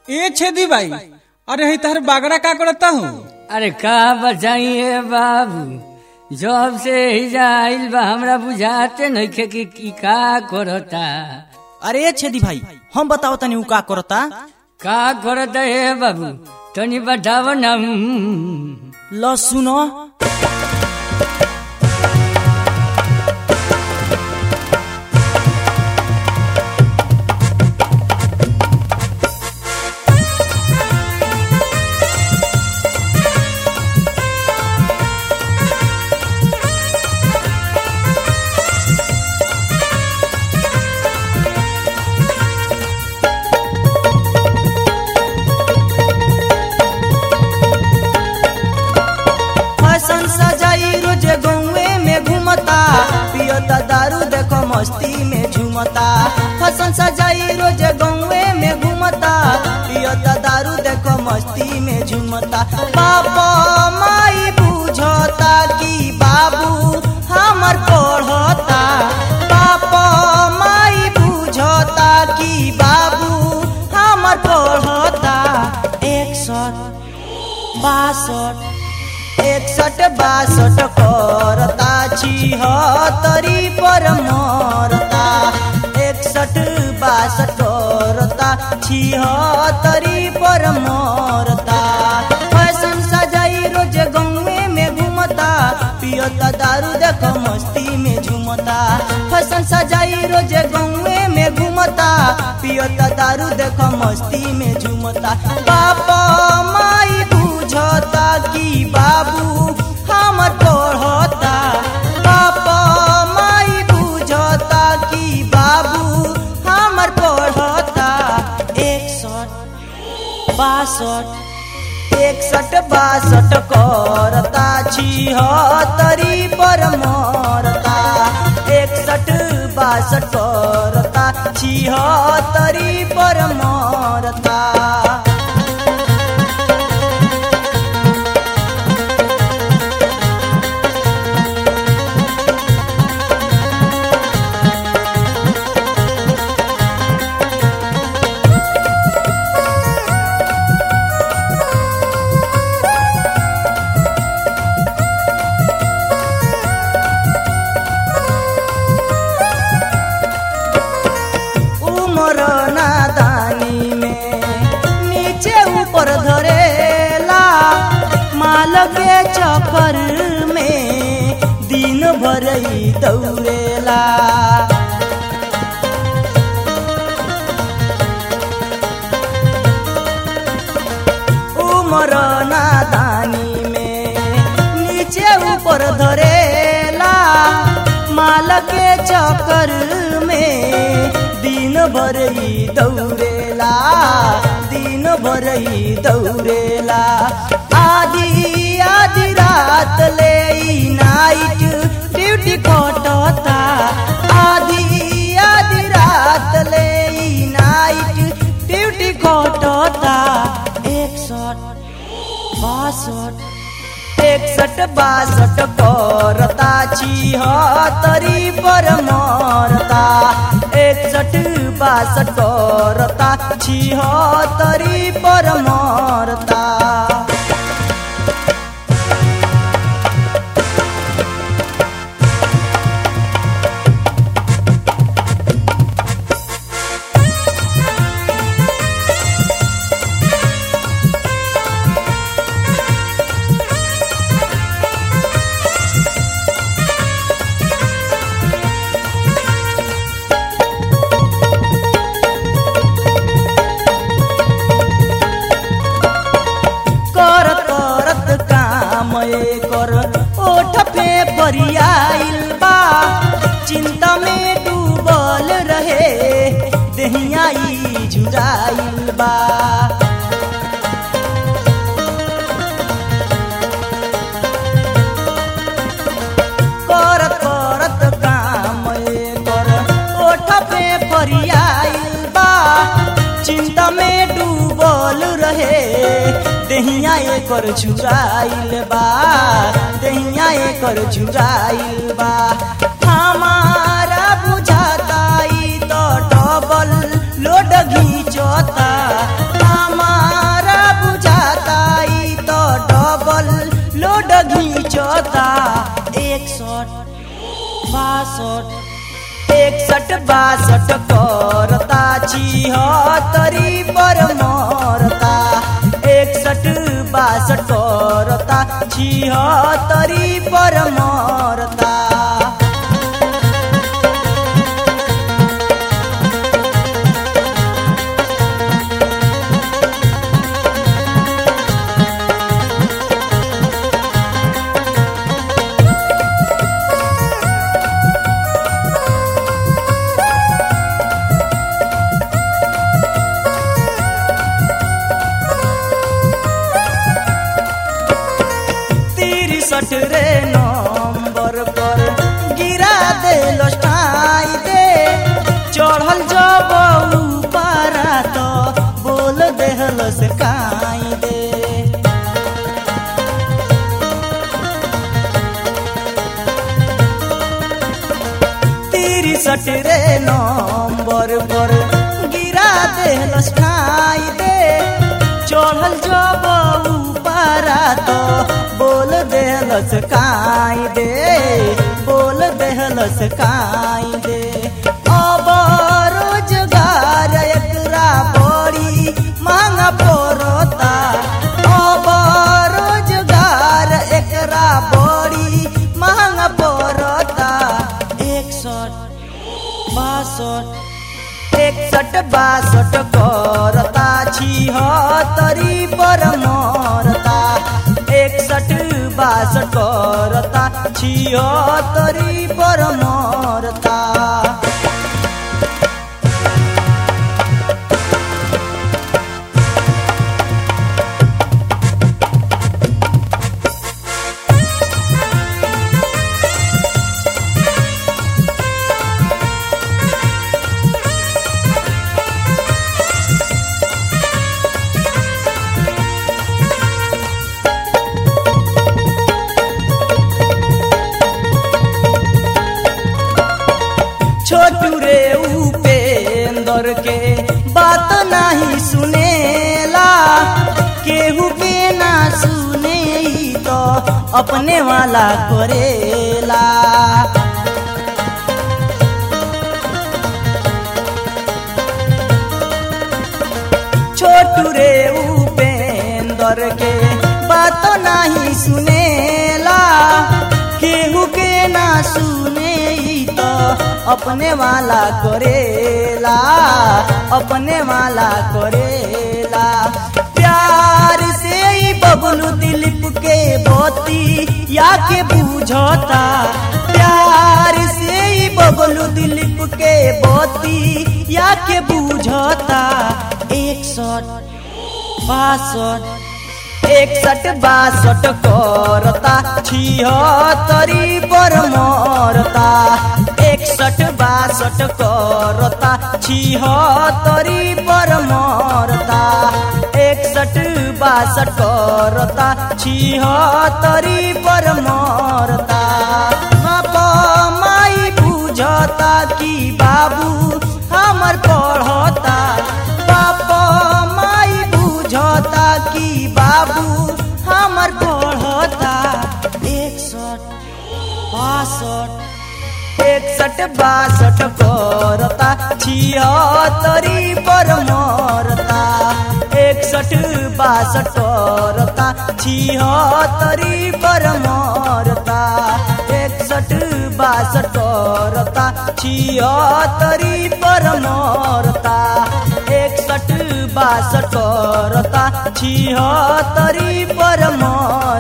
ए छेदी भाई अरे ही तहर बागड़ा का करता हूँ अरे का बताइए बाबू जब से ही जाइल बा हमरा बुझाते नइखे कि की का करता अरे छेदी भाई हम बताओ तनी उ का करता का करता हे बाबू तनी बताव ना ल सुनो फैशन सजाई रोज गौवे में घूमता पियता दारू देखो मस्ती में झूमता फैशन सजाई रोज गौवे में घूमता पियता दारू देखो मस्ती में झूमता पापा माई बुझता कि बाबू हमर पढ़ता पापा माई बुझता कि बाबू हमर पढ़ता एक सौ बासठ एकसठ बासठ करता छिहत्तरी पर मरता एकसठ बासठ करता छिहत्तरी पर मरता फैशन सजाई रोज गौवे में घूमता पियता दारू देखो मस्ती में झूमता फैशन सजाई रोज गौवे में घूमता पियता दारू देखो मस्ती में झूमता पापा माई बुझता कि बाबू हमर पढ़ता पापा माई बुझता कि बाबू हमर पढ़ता एकसठ बासठ एकसठ बासठ करता छिहत्तरी पर मरता एकसठ बासठ करता छिहत्तरी पर मरता उमर नादानी में नीचे ऊपर धरेला माल के चक्कर में दिन भर ही दौड़ेला उमर नादानी में नीचे ऊपर धरेला माल के चक्कर में दिन भर ही दौड़ेला दिन भर ही दौड़ेला आधी आधी रात ले ई नाइट ड्यूटी कटता आधी आधी रात ले ई नाइट ड्यूटी कटता एकसठ बासठ एकसठ बासठ करता छिहत्तरी पर मरता एकसठ बासठ करता छिहत्तरी पर मरता करत करत काम कर ओठ पे बरियाइल बा चिंता में डूबल रहे दहिया ई जुराइल बा करत करत काम कर ओठ पे बरियाइल बा चिंता में डूबल रहे दहिया एकर झुराइल बा दहिया एकर झुराइल बा हमारा बुझाता ई तो डबल लोड घींचता बासठ एकसठ बासठ करता छिहत्तरी पर मरता एकसठ बासठ करता छिहत्तरी पर मरता तिरसठ रे नंबर पर गिरा दे लस्टाई दे चढ़ल जब पारा तो बोल देहल से काई दे तिरसठ रे नंबर पर गिरा दे लस्टाई दे चढ़ल जब पारा तो बोल देहलस काई दे बोल देहलस काई दे अब रोजगार एकरा बड़ी मांग पड़ता अब रोजगार एकरा बड़ी मांग पड़ता एकसठ बासठ एकसठ बासठ करता छिहत्तरी पर मरता एकसठ बासठ करता छिहत्तरी पर मरता छोटू रे उपेंद्र के बात नहीं सुनेला केहू के ना सुने ई तो अपने वाला करेला छोटू रे उपेंद्र के बात नहीं सुनेला केहू के ना सुने ई तो अपने वाला करेला अपने वाला करेला प्यार से ही बबलू दिलीप के बोती या के बूझता प्यार से ही बबलू दिलीप के बोती या के बूझता एकसठ बासठ एकसठ बासठ करता छिहत्तरी पर मरता एकसठ बासठ करता छिहत्तरी पर मरता एकसठ बासठ करता छिहत्तरी पर मरता बाप माई बुझता कि बाबू हमर पढ़ता बाप माई बुझता कि बाबू हमर पढ़ता एकसठ बासठ एकसठ बासठ करता छिहत्तरी पर मरता एकसठ बासठ करता छिहत्तरी पर मरता एकसठ बासठ करता छिहत्तरी पर मरता एकसठ बासठ करता छिहत्तरी पर मर